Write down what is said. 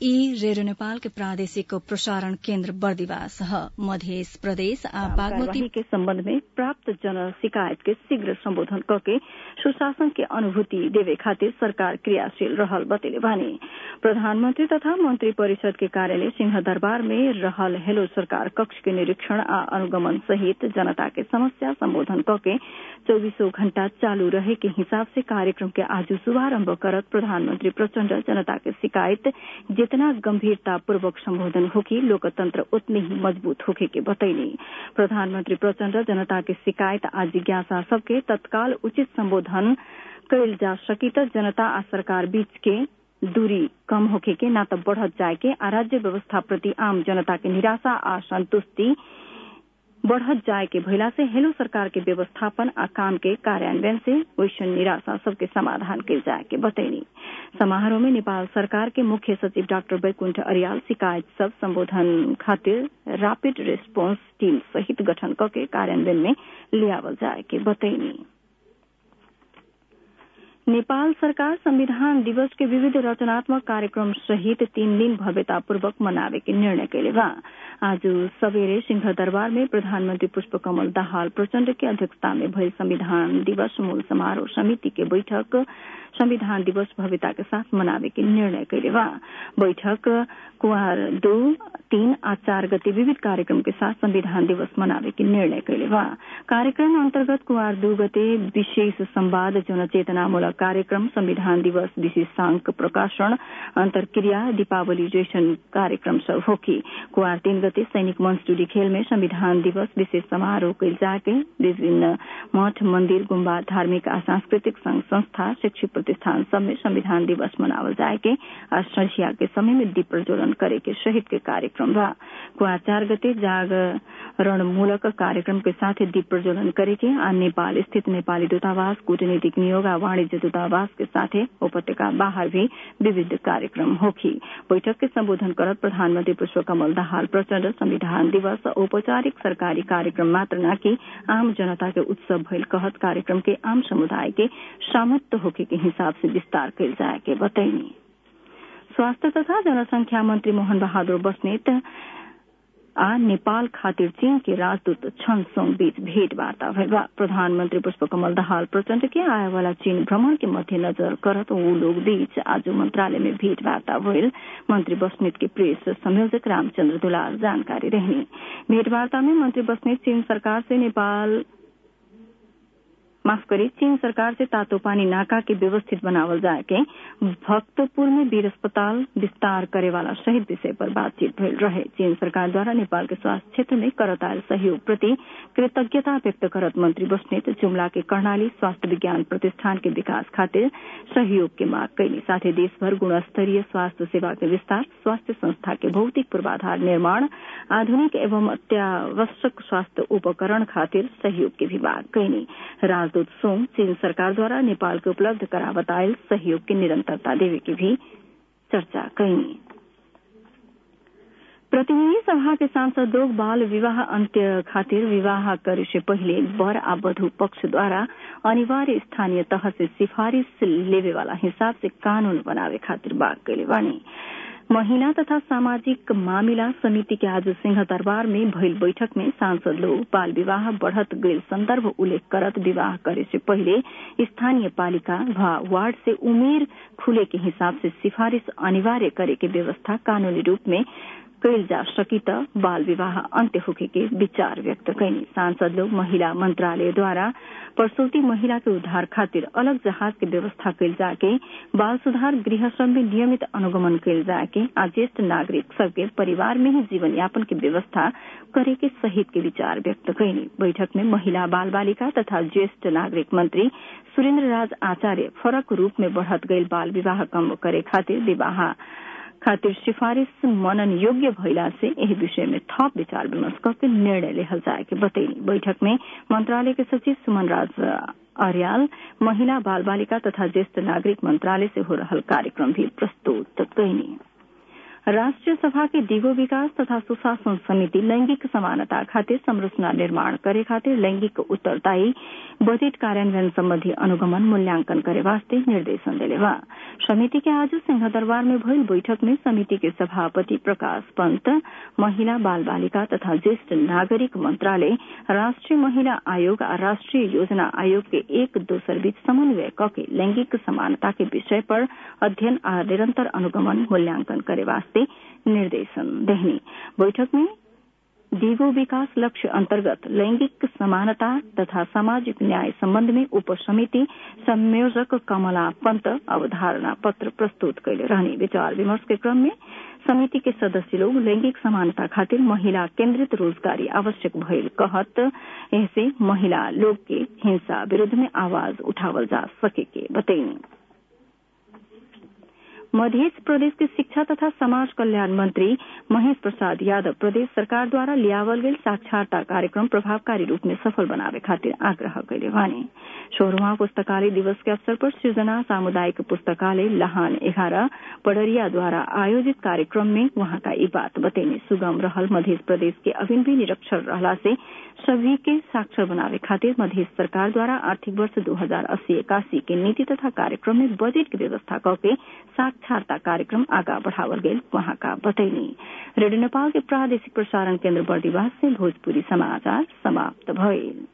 ई रेडियो नेपाल के प्रादेशिक प्रसारण केन्द्र बर्दिवास ह मध्य प्रदेश आ बागमती के सम्बन्ध में प्राप्त जन शिकायत के शीघ्र सम्बोधन करके सुशासन के अनुभूति देवे खातिर सरकार क्रियाशील रहल बतेले बानी प्रधानमंत्री तथा मंत्री परिषद के कार्यालय सिंह दरबार में रहल हेलो सरकार कक्ष के निरीक्षण आ अनुगमन सहित जनता के समस्या सम्बोधन करके चौबीसों घण्टा चालू रहे के हिसाब से कार्यक्रम के आज शुभारम्भ करत प्रधानमंत्री प्रचण्ड जनता के शिकायत जितना गंभीरता पूर्वक संबोधन होगी लोकतंत्र उतने ही मजबूत होके के बतैनी प्रधानमंत्री प्रचण्ड जनता के शिकायत आ जिज्ञासा सबके तत्काल उचित संबोधन कयल जा सकी त जनता आ सरकार बीच के दूरी कम होके के न त बढ़त जाए के आ राज्य व्यवस्था प्रति आम जनता के निराशा आ संतुष्टि बढ़त जाए के भइला से हेलो सरकार के व्यवस्थापन आ काम के कार्यान्वयन से वैसन निराशा सबके समाधान कल जाए के बतैनी समारोह में नेपाल सरकार के मुख्य सचिव डाक्टर बैकुण्ठ अरियाल शिकायत सब सम्बोधन खातिर रैपिड रेस्पोंस टीम सहित गठन करके कार्यान्वयन में लियावल जाए के बतैनी नेपाल सरकार संविधान दिवस के विविध रचनात्मक कार्यक्रम सहित तीन दिन भव्यतापूर्वक मनावे के निर्णय कैले बा आज सवेरे सिंह दरबार में प्रधानमंत्री पुष्पकमल दाहाल प्रचण्ड के अध्यक्षता में भइल संविधान दिवस मूल समारोह समिति के बैठक संविधान दिवस भव्यता के साथ मनावे के निर्णय कैले बा बैठक कुआर दो तीन आ चार गते विविध कार्यक्रम के साथ संविधान दिवस मनावे के निर्णय कैले बा कार्यक्रम अंतर्गत कुआर दो गते विशेष संवाद जनचेतनामूलक कार्यक्रम संविधान दिवस विशेषांक प्रकाशन अंतर्क्रिया दीपावली जैसन कार्यक्रम सब होकी कुआर तीन गते सैनिक मंच टूडी खेल में संविधान दिवस विशेष समारोह कैल जाके विभिन्न मठ मंदिर गुम्बा धार्मिक आ सांस्कृतिक संघ संस्था शैक्षिक प्रतिष्ठान सब में संविधान दिवस मनावल जाए के आ संझिया के समय में दीप प्रज्वलन करे के सहित के कार्यक्रम बा कुआर चार गते जागरण मूलक कार्यक्रम के साथ दीप प्रज्वलन करे के आ नेपाल स्थित नेपाली दूतावास कूटनीतिक नियोग आ वाणिज्य दूतावास के साथ उपत्यका बाहर भी विविध कार्यक्रम होगी बैठक के संबोधन करत प्रधानमंत्री पुष्पकमल दाहाल प्रचण्ड संविधान दिवस औपचारिक सरकारी कार्यक्रम मात्र न कि आम जनता के उत्सव भइल कहत कार्यक्रम के आम समुदाय के सामर्थ्य होके के हिसाब से विस्तार कयल जाए के बतैनी स्वास्थ्य तथा जनसंख्या मंत्री मोहन बहादुर बस्नेत आ नेपाल खातिर चीन के राजदूत छन सोंग बीच भेंटवार्ता भइल बा प्रधानमंत्री पुष्पकमल दाहाल प्रचण्ड के आए वाला चीन भ्रमण के मध्यनजर करत वो लोग बीच आज मंत्रालय में भेंटवार्ता भइल मंत्री बस्नेत के प्रेस संयोजक रामचंद्र दुलाल जानकारी रहनी भेंटवार्ता में मंत्री बस्नेत चीन सरकार से नेपाल माफ करी चीन सरकार से तातो पानी नाका के व्यवस्थित बनावल जाए के भक्तपुर में वीर अस्पताल विस्तार करे वाला सहित विषय पर बातचीत भइल रहे चीन सरकार द्वारा नेपाल के स्वास्थ्य क्षेत्र में करत आयल सहयोग प्रति कृतज्ञता व्यक्त करत मंत्री बस्नेत जुमला के कर्णाली स्वास्थ्य विज्ञान प्रतिष्ठान के विकास खातिर सहयोग के मांग कैली साथ ही देशभर गुणस्तरीय स्वास्थ्य सेवा के विस्तार स्वास्थ्य संस्था के भौतिक पूर्वाधार निर्माण आधुनिक एवं अत्यावश्यक स्वास्थ्य उपकरण खातिर सहयोग के भी मांग कैली राजदूत सोम चीन सरकार द्वारा नेपाल के उपलब्ध करावत आयल सहयोग की निरंतरता देवे की भी चर्चा कैनी प्रतिनिधि सभा के सांसद लोग बाल विवाह अंत्य खातिर विवाह करे से पहले वर आ वधु पक्ष द्वारा अनिवार्य स्थानीय तह से सिफारिश लेवे वाला हिसाब से कानून बनावे खातिर बात कैले बानी महिला तथा सामाजिक मामिला समिति के आज सिंह दरबार में भइल बैठक में सांसद लोग बाल विवाह बढ़त गईल संदर्भ उल्लेख करत विवाह करे से पहले स्थानीय पालिका व वार्ड से उमेर खुले के हिसाब से सिफारिश अनिवार्य करे के व्यवस्था कानूनी रूप में कैल जा सकी त बाल विवाह अन्त्य होके के विचार व्यक्त कैनी सांसद लोग महिला मंत्रालय द्वारा प्रसूति महिला के उद्धार खातिर अलग जहाज के व्यवस्था कैल जाके बाल सुधार गृह श्रम में नियमित अनुगमन कैल जाके आ ज्येष्ठ नागरिक सबके परिवार में ही जीवन यापन की व्यवस्था करे के सहित के विचार व्यक्त कैनी बैठक में महिला बाल बालिका तथा ज्येष्ठ नागरिक मंत्री सुरेन्द्र राज आचार्य फरक रूप में बढ़त गईल बाल विवाह कम करे खातिर विवाह खातिर सिफारिश मनन योग्य भइला से एही विषय में थप विचार विमर्श करके निर्णय लेहल जाए के बतैनी बैठक में मंत्रालय के सचिव सुमन राज अर्याल महिला बाल बालिका तथा ज्येष्ठ नागरिक मंत्रालय से हो रहल कार्यक्रम भी प्रस्तुत कैनी राष्ट्रिय सभा के दिगो विकास तथा सुशासन समिति लैंगिक समानता खातिर संरचना निर्माण करे खातिर लैंगिक उत्तरदायी बजेट कार्यान्वयन सम्बन्धी अनुगमन मूल्यांकन करे वास्ते निर्देशन दिले बा समिति के आज सिंहदरबार में भइल बैठक में समिति के सभापति प्रकाश पंत महिला बाल बालिका तथा ज्येष्ठ नागरिक मंत्रालय राष्ट्रीय महिला आयोग आ राष्ट्रीय योजना आयोग के एक दोसर बीच समन्वय कके लैंगिक समानता के विषय पर अध्ययन आ निरंतर अनुगमन मूल्यांकन करे वास्ते निर्देशन देहनी बैठक में दिगो विकास लक्ष्य अन्तर्गत लैंगिक समानता तथा सामाजिक न्याय सम्बन्ध में उपसमिति संयोजक कमला पंत अवधारणा पत्र प्रस्तुत कैले रहने विचार विमर्श के क्रम में समिति के सदस्य लोग लैंगिक समानता खातिर महिला केन्द्रित रोजगारी आवश्यक भइल कहत ऐसे महिला लोग के हिंसा विरूद्ध में आवाज उठावल जा सके के बतैनी मध्य प्रदेश के शिक्षा तथा समाज कल्याण मंत्री महेश प्रसाद यादव प्रदेश सरकार द्वारा लियावल गेल साक्षरता कार्यक्रम प्रभावकारी रूप में सफल बनावे खातिर आग्रह कैले वाने सोह्रवा पुस्तकालय दिवस के अवसर पर सृजना सामुदायिक पुस्तकालय लहान एघारह पडरिया द्वारा आयोजित कार्यक्रम में वहाँका यी बात बतैने सुगम रहल मध्य प्रदेश के अभिन भी निरक्षर रहला से सभी के साक्षर बनावे खातिर मध्य सरकार द्वारा आर्थिक वर्ष दो हजार अस्सी इक्यासी के नीति तथा कार्यक्रम में बजेट की व्यवस्था करके साक्षरता कार्यक्रम आगा बढ़ावल गेल वहाँका बतैनी रेडियो नेपाल के प्रादेशिक प्रसारण केन्द्र बर्दिवास से भोजपुरी समाचार समाप्त भइल